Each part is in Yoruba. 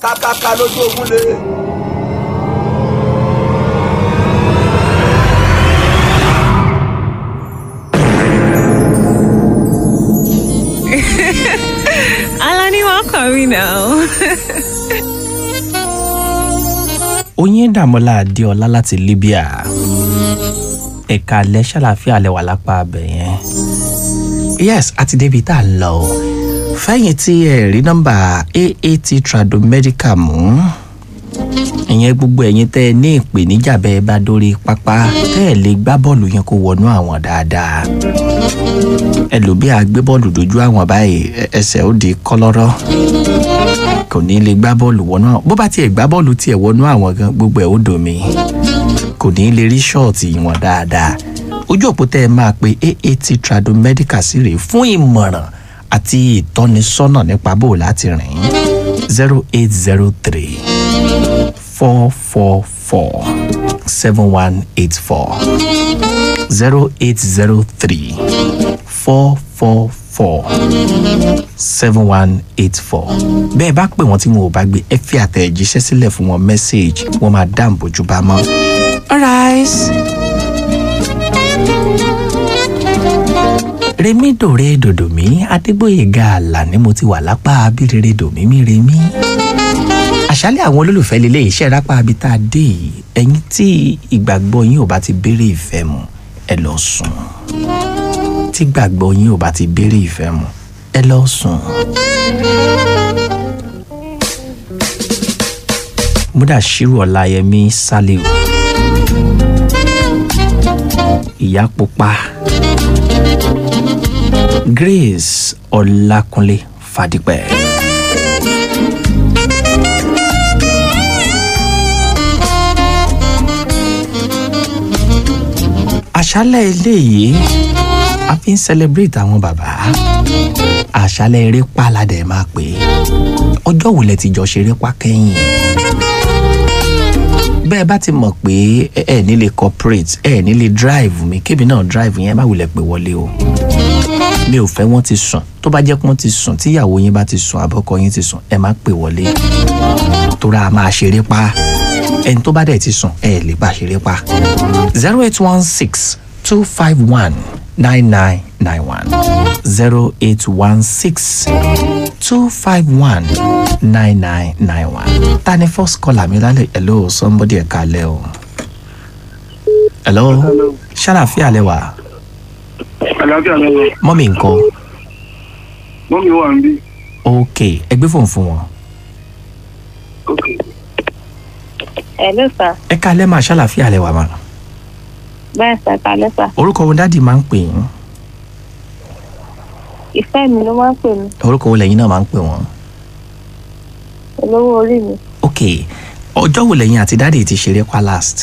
kákáká lójú ogun lé. Alani, welcome, you know. oyin dàmọ́lá adéọlá láti libya ẹ̀ka alẹ́ ṣàlàfíà lẹ́wà lápá abẹ yẹn yes àti débi tá a lọ o fẹ́yìn tí ẹ rí nọ́mbà aat tradomedical mú ìyẹn gbogbo ẹ̀yin tẹ́ ẹ ní ìpèníjà bẹ́ẹ̀ bá dórí pápá tẹ́ ẹ lè gbá bọ́ọ̀lù yẹn kó wọnú àwọn dáadáa ẹlòmíà gbé bọ́ọ̀lù dojú àwọn báyìí ẹ- ẹsẹ̀ ó di kọ́lọ́rọ́ kò ní lè gbá bọ́ọ̀lù wọnú àwọn bó bá tiẹ̀ gbá bọ́ọ̀lù tiẹ̀ wọnú àwọn gan gbogbo ẹ̀ ó dòmí kò ní lè rí ṣọ́ọ̀tì wọn dáadáa ojú òpó tẹ́ ẹ máa pe aat tradomedical sí rèé fún ìmọ̀ràn àti ìtọ́nisọ́nà nípa bó o láti rìn zero eight zero three four four four seven one eight four zero eight zero three four four four seven one eight four bẹ́ẹ̀ bá pè wọ́n tí wọn ò bá gbé ẹ fi àtẹ̀jíṣẹ́ sílẹ̀ fún wọn mẹ́sáàgì wọ́n máa dáhùn bójú bá mọ́. alright. remi dòre dòdòmí adégbòyèga àlà ni mo ti wà lápá abírere dòmímí remi àṣálẹ̀ àwọn olólùfẹ́ lélẹ̀ iṣẹ́ rápá abi tá a dé yìí ẹ̀yin tí ìgbàgbọ́ yín ò bá ti béèrè ìfẹ́ mu ẹ lọ sùn tí gbàgbọ́ yín ò bá ti béèrè ìfẹ́ mu ẹ lọ sùn. múdàṣírù ọláyẹmí sálíù ìyá pupa grace ọlákúnlé fàdípẹ. àṣálẹ̀ eléyìí a fi ń celebrate àwọn bàbá àṣálẹ̀ eré pàládẹ̀ máa pè é ọjọ́ wo lẹ ti jọ ṣeré pa kẹ́yìn bẹ́ẹ̀ bá ti mọ̀ pé ẹ ẹ̀ nílé corporate ẹ̀ nílé drive mi kébì náà drive yẹn má wulẹ̀ pé wọlé o mi ò fẹ́ wọ́n ti sùn tó bá jẹ́ pé wọ́n ti sùn tíyàwó yín bá ti sùn àbọ̀kọ yín ti sùn ẹ má pè wọlé tóra a máa ṣeré pa ẹni tó bá dẹ̀ ti sùn ẹ lè bá ṣeré pa zero eight one six two five one nine nine nine one zero eight one six two five one nine nine nine one. ta ni first caller mi lálẹ́ hello somebody ẹ̀ka lẹ́ o. hello ṣàlàfíà lẹ wà àlàáfíà lọ́wọ́ mọ́mí nǹkan mọ́mí wà ń bí. ok ẹgbẹ́ fòun fún wọn. Hello, sir. ẹ̀ka lẹ́ máa ṣàlàfíà lẹ wà mà. Bẹ́ẹ̀ sà, kálẹ́ sà. orúkọ wo dádì máa ń pè yín Ìfẹ́ mi ló máa ń pè mí. orúkọ wo lẹ́yìn náà máa ń pè wọ́n. Olówó orí mi. ok ọjọ́ wo lẹ́yìn àti dádì ti ṣeré pa last.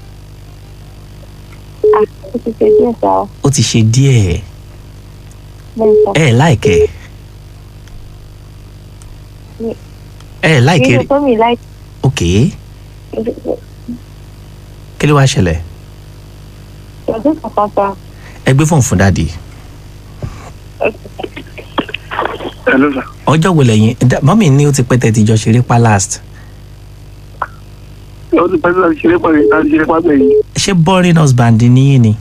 Ah, ó ti ṣe díẹ̀ sá o. ó ti ṣe díẹ̀ Bẹ́ẹ̀ sà. ẹ ẹ̀ láìkẹ́ Mi- ẹ ẹ̀ láìkẹ́ Nínú tó mi láì. ok kí ló wá ṣẹlẹ̀ Ọdún kankan sá. ẹ gbé fóun fún dádì hello sir. ọjọ́ wo lẹ́yìn dá- mọ́mì ní ó ti pẹ́ tẹ́ ti jọ ṣeré pa last ó ti pẹ́ sí láti ṣeré pàdé láti ṣeré pàdé yìí. ṣé boring husband níyìn ni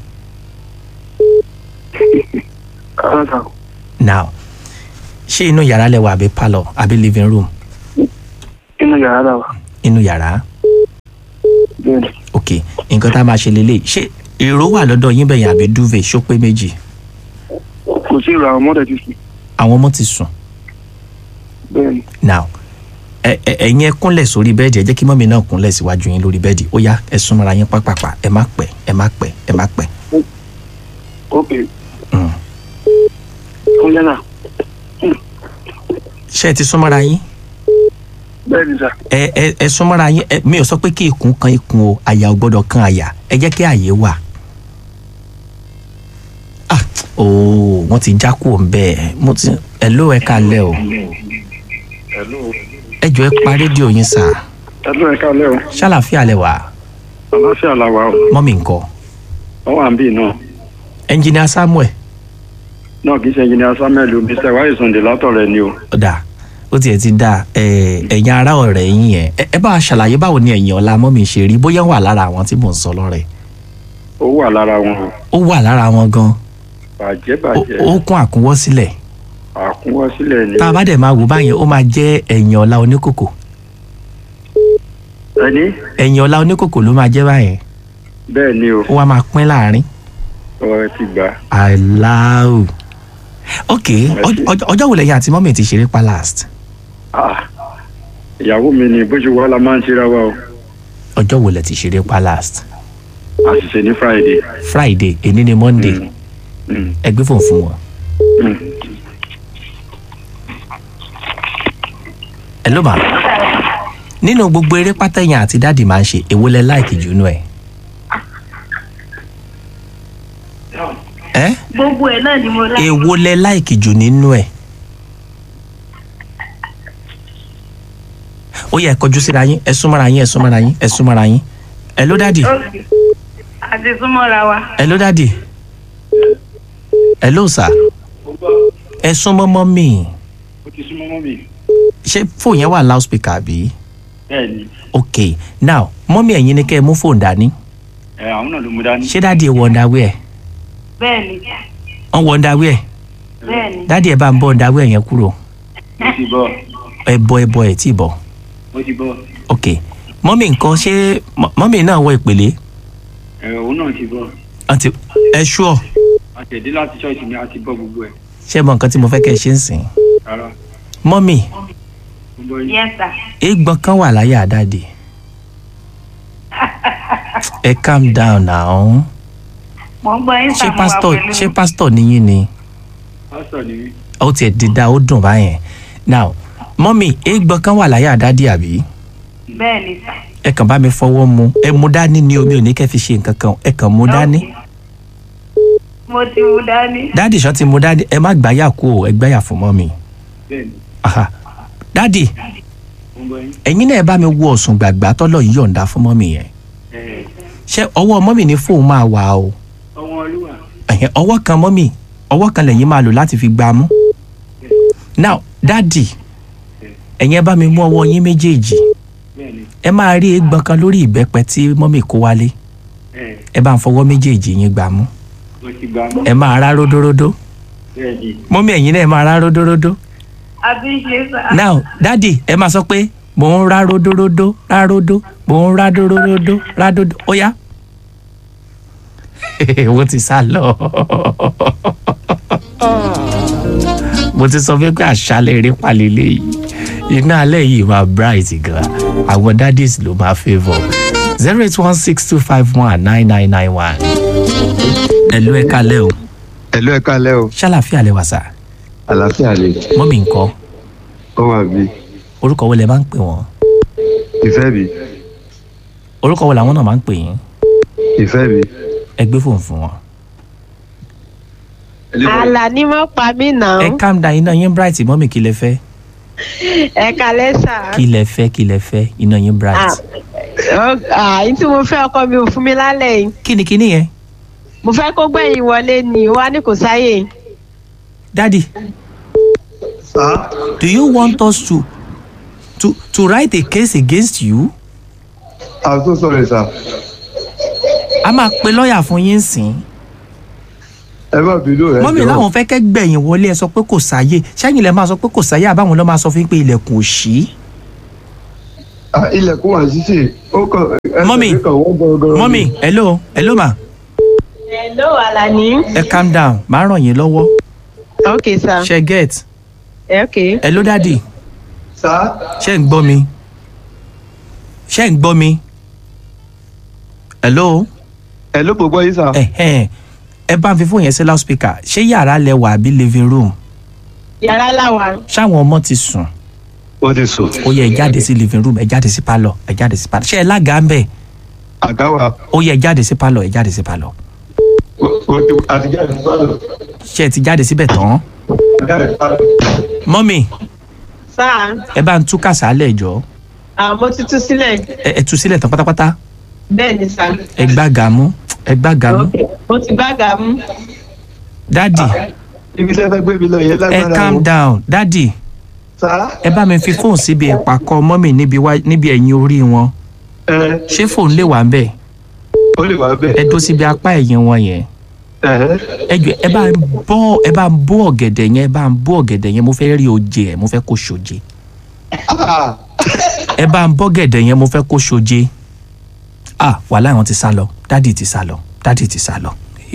ara sà now ṣé inú yàrá lẹ wà àbí parlour àbí living room inú yàrá dà wà. inú yàrá bẹ́ẹ̀ ni ok nǹkan tá a máa ṣe lélẹ̀ ṣé èrò wà lọ́dọ̀ yín bẹ̀yìn àbí duvet ṣó pé méjì kò sí ìrọ̀ àwọn mọ́tẹ̀ ti sùn. àwọn ọmọ ti sùn bẹ́ẹ̀ ni now ẹ ẹ ẹ̀yin ẹ kúnlẹ̀ sórí bẹ́ẹ̀dì ẹ jẹ́ kí mọ́mì náà kúnlẹ̀ síwájú yín lórí bẹ́ẹ̀dì ó yá ẹ súnmọ́ra yín pápápá ẹ má pẹ́ ẹ má pẹ́ ẹ má pẹ́ ok Mm. fún yàrá ṣé ẹ ti súnmọ́ra yín bẹ́ẹ̀ ni sà ẹ ẹ ẹ súnmọ́ra yín ẹ mi ò sọ pé kí ikùn kan ikùn o àyà ò gbọ́dọ̀ kan àyà ẹ jẹ́ kí àyè wà. ah ooo wọ́n ti já kúrò ń bẹ́ẹ̀ mo ti ẹ ló ẹ kalẹ̀ o ẹ jọ ẹ pa rédíò yín sà ẹ̀dùn ẹ̀ka lẹ́ o ṣàlàfíà lẹ wà àlàáfíà làwà o mọ́mì ńkọ́ wọ́n wà ń bì náà ẹnjìnìà samuel náà kì í ṣe engineer samuel o mr wáyé sunday látọ̀ rẹ̀ ni o ọ̀dà ó tiẹ̀ ti dáa ẹ, ẹ̀yin ará ọ̀rẹ́ yín yẹn ẹ ẹ bá a ṣàlàyé báwo ni ẹ̀yin ọ̀la mọ́mì ṣe rí bóyá wà lára àwọn tí mò ń sọ lọ́rẹ̀ ó wà lára wọn o ó wà lára wọn gan bàjẹ́ ó bàjẹ́ ó kún àkúnwọ́ sílẹ̀ àkúnwọ́ sílẹ̀ ni tá a bá dẹ̀ máa wò báyẹn ó máa jẹ́ ẹ̀yin ọ̀la oníkòkò ẹni ẹ̀yin ọ̀la oníkòkò ló máa jẹ́ báyẹn bẹ́ẹ̀ ni o ó wá máa pín láàrin ọ̀rẹ́ ti gbà aláwù ok ọj- ọj- ọjọ́ wo lẹ́yìn àti mọ́mì ti ṣeré pa last Ah, ìyàwó mi ni bó ṣe wà la máa ń ṣera wa o ọjọ́ wo lẹ ti ṣeré pa last àṣìṣe ní friday friday èní ni monday Mm, mm, ẹ gbé fòun fún wọn. mm. ẹ ló máa nínú gbogbo eré pátẹ́yìn àti dáàdì máa ń ṣe èwo lẹ láìkì jù nú ẹ. ẹ gbogbo ẹ̀ náà ni mo lá. èwo lẹ láìkì jù nínú ẹ. ó yẹ ẹ kọjú síra yín ẹ súnmọ́ra yín ẹ súnmọ́ra yín ẹ súnmọ́ra yín. ẹ ló dáàdì àti súnmọ́ra wa. ẹ ló dáàdì ẹ ló sà ẹ súnmọ́ mọ́ mi ó ti súnmọ́ mọ́ mi ṣé fóònù yẹn wà loudspeaker bí? bẹ́ẹ̀ ni ok now mọ́mí ẹ̀yin ni kẹ́ ẹ mú fóònù dání ẹ àwọn náà ló mú dání ṣé dáàdi ẹ wọ underwear bẹ́ẹ̀ni wọ́n wọ underwear bẹ́ẹ̀ni dáàdi ẹ bá ń bọ́ underwear yẹn kúrò mo ti bọ́ ẹ bọ́ ẹ bọ́ ẹ tí ì bọ́ mo ti bọ́ ok mọ́mí nǹkan ṣé mọ- mọ́mí náà wọ ìpele ẹ òun náà ti bọ́ àti ẹ ṣúọ àtẹ̀dé láti ṣọ́ọ̀ṣì ni a ti bọ́ gbogbo ẹ̀ ṣé mọ nǹkan tí mo fẹ́ kẹ́ ẹ ṣe ń sìn rárá mọ́mí mo bọ́ yín yes sir. eégbọn kan wà láyà dáàdi ẹ calm down now mo ń gbọ́ yín ṣé sàmúwà pásítọ̀ pẹ̀lú. ṣé pásítọ̀ níyìn ni pásítọ̀ ni mí ó tiẹ̀ dídá ó dùn báyẹn now mọ́mí eégbọn kan wà láyà dáàdi àbí bẹ́ẹ̀ni sà. ẹ kàn bá mi fọwọ́ mu ẹ mú dání ni omi ò ní kẹ́ fi ṣe nǹkan kan ẹ kàn mú dání mo ti mú dání. dáàdì ṣan ti mú dání ẹ má gbáyà kú o ẹ gbáyà fún mọ́ mi bẹ́ẹ̀ ni aha dáàdì mo bọ́ yín ẹ̀yin náà ẹ bá mi wo ọ̀sùn gbàgbà tọ́lọ̀ yìí yọ̀ǹda fún mọ́ mi yẹn ẹ ṣé ọwọ́ mọ́ mi ní fóun máa wà o ọwọ́ olúwa ẹ̀hìn ọwọ́ kan mọ́ mi ọwọ́ kan lẹ́yìn máa lò láti fi gbá mú now dáàdì ẹ̀yin ẹ bá mi mú ọwọ́ yín méjèèjì bẹ́ẹ̀ ni ẹ máa rí eégbọn kan lórí ìbẹ́pẹ tí mọ́mì kó wálé ẹ ẹ bá ń fọwọ́ méjèèjì yín gbá mú mo ti gbà mọ́ ẹ máa rá ródóródó bẹ́ẹ̀ ni mọ́mí ẹ̀yin náà ẹ máa rá ródóródó àbí ṣe sà. now dádì ẹ máa sọ pé mò ń rá ródóródó rá ródó mò ń rá dóróródó rá dódó ó yá mo ti sá lọ mo ti sọ fún pé àṣálẹ́ eré palẹ̀lẹ̀ yìí iná alẹ́ yìí máa bright gan àwọn daddies ló máa favour zero eight one six two five one nine nine nine one ẹ̀lú ẹ̀ kalẹ́ o Ẹ̀lú ẹ̀ka alẹ́ o, ṣàlàfíà lẹ wà sá àlàáfíà lè, mọ́mí nǹkan ó wà bí, orúkọ wo lẹ máa ń pè wọ́n ìfẹ́ bí, orúkọ wo làwọn náà máa ń pè yín ìfẹ́ bí. ẹ gbé fóònù fún wọn. àlà ni mo pa mí nà ẹ ó calm down iná yín bright mọ́mí kí lẹ fẹ́ ẹ kalẹ sà kí lẹ fẹ́ kí lẹ fẹ́ iná yín bright. àyìn tí mo fẹ́ ọkọ mi ò fún mi lálẹ́ yìí kí ni kí ni yẹn mo fẹ́ kó gbẹ̀yìn wọlé ni ó wá ní kò sáyè daddy Sá. do you want us to to to write a case against you I'm so sorry sir. a máa pe lọ́ọ̀yà fún yín sìn Ẹ má bínú ẹ mọ́mí jọ̀ọ́. láwọn fẹ́ kẹ́ gbẹ̀yìn wọlé ẹ sọ pé kò sáyé ṣẹ́yìn lẹ máa sọ pé kò sáyé àbáwọn lọ́ máa sọ fún yín pé ilẹ̀kùn ò ṣí Ah, Ilẹ̀kùn wà sísè, ó kàn ẹsẹ̀ Mọ́mì. mi kàn wọ́n gọ́gọ́rọ́. mọ́mí hello hello ma hello àlàní ẹ calm down màá ràn yín lọ́wọ́ ok sà ṣe get ok hello daddy Sá. ṣé ń gbọ́ mi ṣé ń gbọ́ mi hello Ẹ ló gbogbo yín sà. ẹ̀hẹ́n ẹ bá ń fi fóònù yẹn sí loudspeaker ṣé yàrá lẹ wà àbí living room yàrá làwà ṣáwọn ọmọ ti sùn Ó ti sùn. ó yẹ ẹ jáde sí living room ẹ jáde sí pálọ̀ ẹ jáde sí pálọ̀ ṣé ẹ lága ń bẹ̀ Àga wà. ó yẹ ẹ jáde sí pálọ̀ ẹ jáde sí pálọ̀ Ó ti àtijọ́ ẹ̀ sọ́dọ̀. ṣé ẹ ti jáde síbẹ̀ tán Àga ẹ̀ sọ́dọ̀. mọ́mì sà ẹ bá ń tú kàsálẹ̀ jọ àmọ́ tuntun sílẹ̀ ẹ ẹ tú sílẹ̀ tán pátápátá bẹ́ẹ̀ ni sà ẹ gbága mú ẹ gbága mú ok mo ti gbága mú dádì Ibi tẹ́ fẹ́ gbé mi lọ yẹn ẹ lágbára calm o. down dádì Sá. sá ẹ bá mi fi fóònù síbi ìpàkọ́ mọ́mì níbi wá- níbi ẹ̀yìn orí wọn ẹ ṣé fóònù lè wà ń bẹ̀ ó lè wá ẹ bẹ́ẹ̀ dó síbi apá ẹ̀yìn wọn yẹn ẹ ẹ jọ ẹ bá ń bọ́ ẹ bá ń bó ọ̀gẹ̀dẹ̀ yẹn ẹ bá ń bó ọ̀gẹ̀dẹ̀ yẹn mo fẹ́ rí oje ẹ̀ mo fẹ́ kó ṣoje ah ẹ bá ń bọ́ gẹ̀dẹ̀ yẹn mo fẹ́ kó ṣoje ah wàhálà wọn ti sá lọ dádì ti sá lọ dádì ti sá lọ.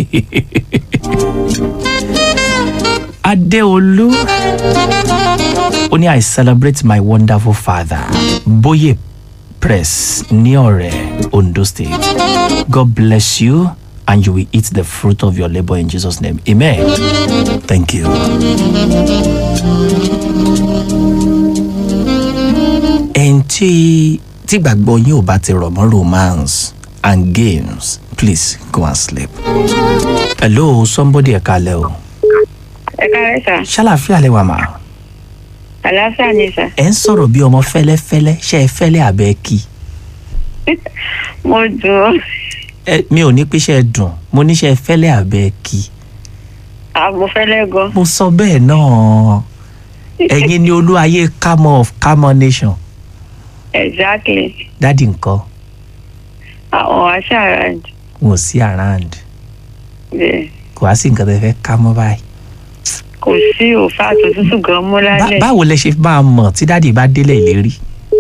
Adéolú ó ní I celebrate my wonderful father Bóyè Press ní ọ̀rẹ́ Ondo State God bless you and you will eat the fruit of your labour in Jesus name amen thank you. ẹn tí tí gbàgbọ́ yín ò bá ti rọ̀ mọ́ romance and games please go and sleep. hello somebody ẹ̀ka lẹ́ o ẹ káàárẹ̀ sà ṣàlàfíà lẹ wà mà àlàáfíà ni sà ẹ ń sọ̀rọ̀ bí ọmọ fẹ́lẹ́fẹ́lẹ́ ṣe é fẹ́lẹ́ àbẹ́ kí mo dùn ọ́ ẹ mi ò ní pé ṣe é dùn mo ní ṣe é fẹ́lẹ́ àbẹ́ kí àmọ́fẹ́lẹ́ gan mo sọ bẹ́ẹ̀ náà ẹ̀yin ni olú ayé camel of camel nation exactly dádì nǹkan àwọn àṣà around wọn ò sí around bẹ́ẹ̀ kò wá sí nǹkan tẹ́ fẹ́ ká mọ́ báyìí. kò sí òfà àtòtútù gan mú Bá- lálẹ́ báwo lẹ ṣe máa mọ̀ tí dádì bá délẹ̀ ìlérí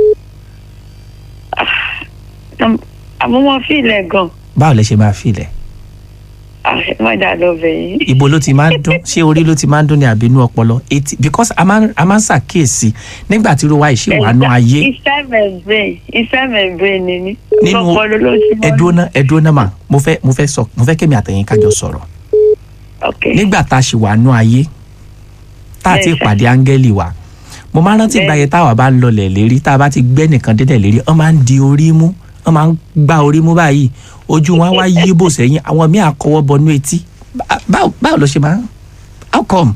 àmọ́ wọ́n fi ilẹ̀ gan báwo lẹ ṣe máa filẹ̀ àmọ́dà lọ bẹ̀yìn ibo ló ti máa ń dún ṣé orí ló ti máa ń dún ní àbínú ọpọlọ etí because a máa ń- a máa ń ṣàkíyèsí nígbà tí irú wa ìṣe wà nú ayé iṣẹ́ membrane iṣẹ́ membrane ni ní Nínú- ọpọlọ ló ti mọ́ ẹdúná ẹdúná mà mo fẹ́ mo fẹ́ sọ mo fẹ́ kémi àtẹ̀yìn kájọ sọ̀rọ̀ ok nígbà tá a ṣì wà nú ayé tá a ti Bẹ́ẹ̀ sà. pàdé áńgẹ́lì wa mo máa ń rántí Bẹ́ẹ̀. ìgbà yẹn táwa bá ń lọlẹ̀ lérí tá a bá ti gbẹ́ nìkan délẹ̀ lérí wọ́n máa ń di orí mú wọ́n máa ń gbá orí mú báyìí ojú wọn á wá yí bò sẹ́yìn àwọn míì àkọwọ́ bọnú etí Bá- báwo báwo ló ṣe máa ń how come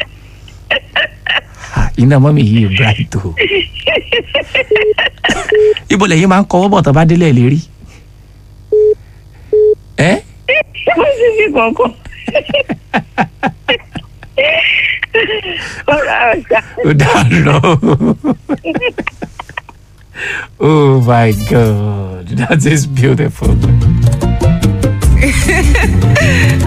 Ah, iná mọ́mì yìí bright o ibo lẹ́yìn máa ń kọwọ́ bọ̀ tó bá délẹ̀ lérí ẹ́ mo sì fi kọ̀ọ̀kan ọ̀rọ̀ àṣà ó dáná oh my god that is beautiful.